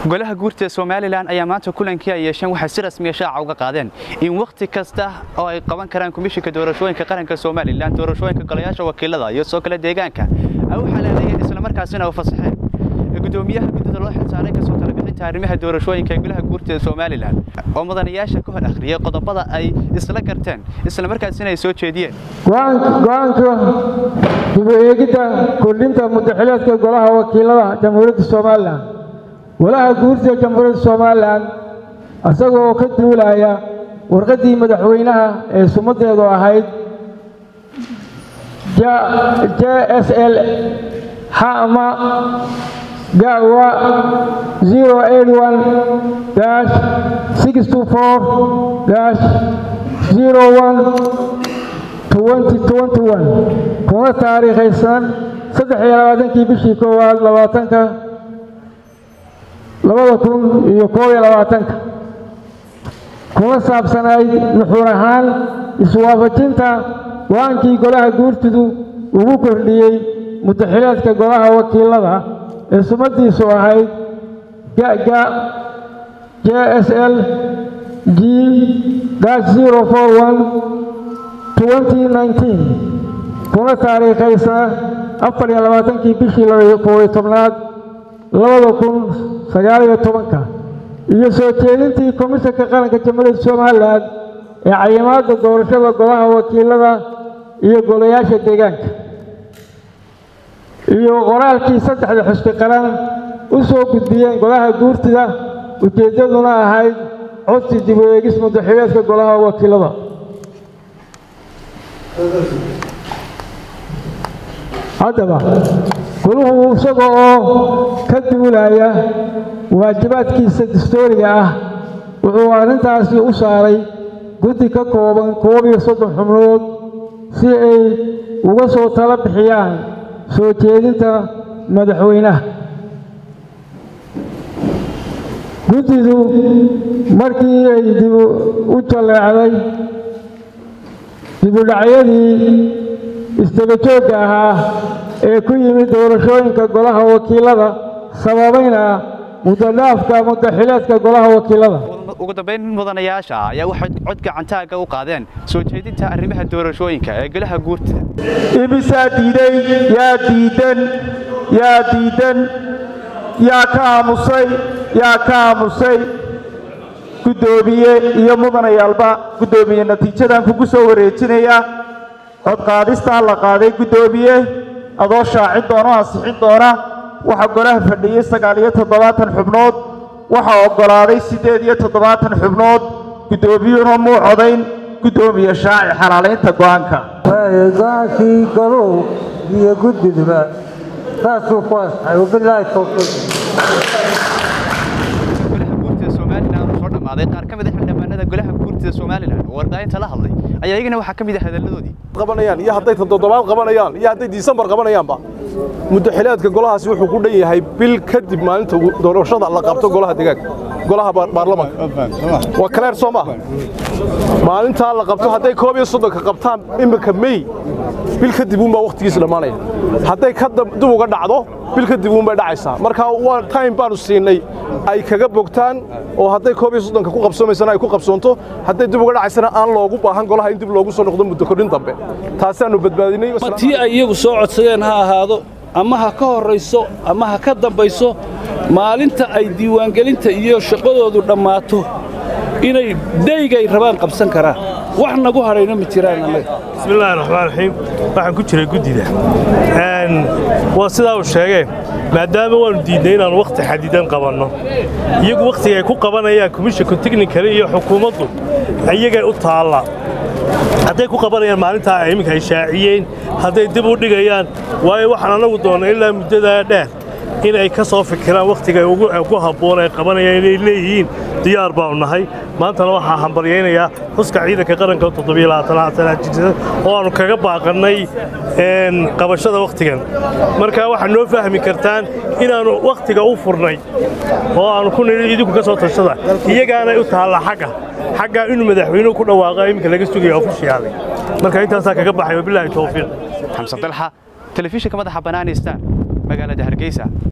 golaha guurta somalilan ayaa maanta kulankii ay yeesheen waxay si rasmiya shaaca uga qaadeen in wakhti kasta oo ay qaban karaan komishinka doorashooyinka qaranka somalilan doorashooyinka golayaasha wakiilada iyo soo kale deegaanka ay u xalaaleeyeen islamarkaasina u fasaxeen gudoomiyaha guddida loo xilsaaray kasoo talabixinta arrimaha doorashooyinka ee golaha guurta somalilan oo mudanayaasha ka hor akhriyay qodobada ay isla garteen islamarkaasina ay soo jeediyeen go-aanka dib u eegidda kordhinta mudaxileedka golaha wakiilada jamhuuriyadda somalilan golaha guurta jamhuuriyadda somalilan isagoo ka duulaya warqaddii madaxweynaha ee sumadeedu ahayd j s l hama gawa zero eight one dash six two four dash zero one twenty twenty one kuna taariikhaysan saddex iyo labaatankii bishii koowaad labaatanka labada kun iyo koob iyo labaatanka kuna saabsanayd nuxuur ahaan iswaafajinta go-aankii golaha guurtidu ugu kordhiyey mudaxileedka golaha wakiilada ee sumadiisu ahayd gaga j s l g zero four one twenty nineteen kuna taariikhaysa afar iyo labaatankii bishii koobiyo tobnaad labada kun sagaal iyo tobanka iyo soo jeedintii komishanka qaranka jamhuuriyadda somalilan ee cayimaadda doorashada golaha wakiilada iyo golayaasha deegaanka iyo qoraalkii saddexda xusbi qaran u soo gudbiyeen golaha guurtida ujeeddaduna ahayd codsi dib u eegis mudaxileedka golaha wakiilada haddaba goluhu isaga oo ka duulaya waajibaadkiisa dastooriga ah wuxuu arrintaasi u saaray guddi ka kooban koob iyo soddon xubnood si ay uga soo tala bixiyaan soo jeedinta madaxweynaha guddidu markii ay dib u jalleecday dibudhacyadii isdabajoogga ahaa ee ku yimid doorashooyinka golaha wakiilada sababayna mudadhaafka mudaxileedka golaha wakiilada ugu dambayn mudanayaasha ayaa waxay cod gacantaaga u qaadeen soo jeedinta arrimaha doorashooyinka ee golaha guurtida imisaa diiday yaa diidan yaa diidan yaa ka aamusay yaa ka aamusay guddoomiye iyo mudanayaalba guddoomiye natiijadan kugu soo wareejinaya codqaadistaa la qaaday guddoomiye adoo shaacin doona o ansixin doona waxaa golaha fadhiyey sagaal iyo toddobaatan xubnood waxaa oggolaaday siddeed iyo toddobaatan xubnood guddoomiyuhuna muu codayn guddoomiye shaaci xalaalaynta go'aanka go-aankii goluhu iyo guddiduba saasuu ku asxay wabilaahi towfiiq golaha guurtida somalilan uu soo dhammaaday qaar ka mid a xildhibaanada golaha guurtida somalilan oo warbaahinta la hadlay ayaa iyagana waxaa ka mid ah hadalladoodii qabanayaan iyo hadday toddobaad qabanayaan iyo hadday disembar qabanayaanba mudaxileedka golahaasi wuxuu ku dhan yahay bil kadib maalinta doorashada la qabto golaha deegaanka golaha baarlamanka waa kaleer soo maaha maalintaa la qabto hadday koob iyo soddonka qabtaan iminka mey bil kadib uunbaa wakhtigiisa dhammaanaya hadday ka dib uga dhacdo bil kadib uunbay dhacaysaa marka waa time baanu siinay ay kaga bogtaan oo hadday koob iyo soddonka ku qabsoomaysana ay ku qabsoonto hadday dib uga dhacaysana aan loogu baahan golaha in dib loogu soo noqdo muddo kordhin dambe taasaannu badbaadinay tii ay iyagu soo codsadeen ha ahaado ama ha ka horrayso ama ha ka dambayso maalinta ay diiwaangelinta iyo shaqadoodu dhammaato inay daygay rabaan qabsan karaan wax nagu hadhayno ma jiraan annaga bismillahi raxmaan raxiim waxaan ku jiray guddida waa sidaa uu sheegeen maadaama waannu diidnay inaannu wakhti xadidan qabanno iyagu wakhtiga ay ku qabanayaan komishanka teknikale iyo xukuumaddu iyagay u taalla hadday ku qabanayaan maalintaa iminka ay shaaciyeen hadday dib u dhigayaan waayo waxaan annagu doonnay ilaa muddadaa dheer in ay ka soo fikiraan wakhtiga ugu habboon ay qabanayaan inay leeyihiin diyaar baanu nahay maantana waxaa hambalyaynayaa xuska ciidanka qaranka oo aannu kaga baaqannay qabashada wakhtigan marka waxaad noo fahmi kartaan inaannu wakhtiga u furnay oo aannu ku nidhi idinku ka soo tashada iyagaanay u taalla xagga xaggaa inuu madaxweynuhu ku dhawaaqa iminka laga sugaya ofishiyaalay marka intaasaa kaga baxay wabilaahi towfiiq xamse dalxa telefishinka madaxa banaani star magaalada hargeysa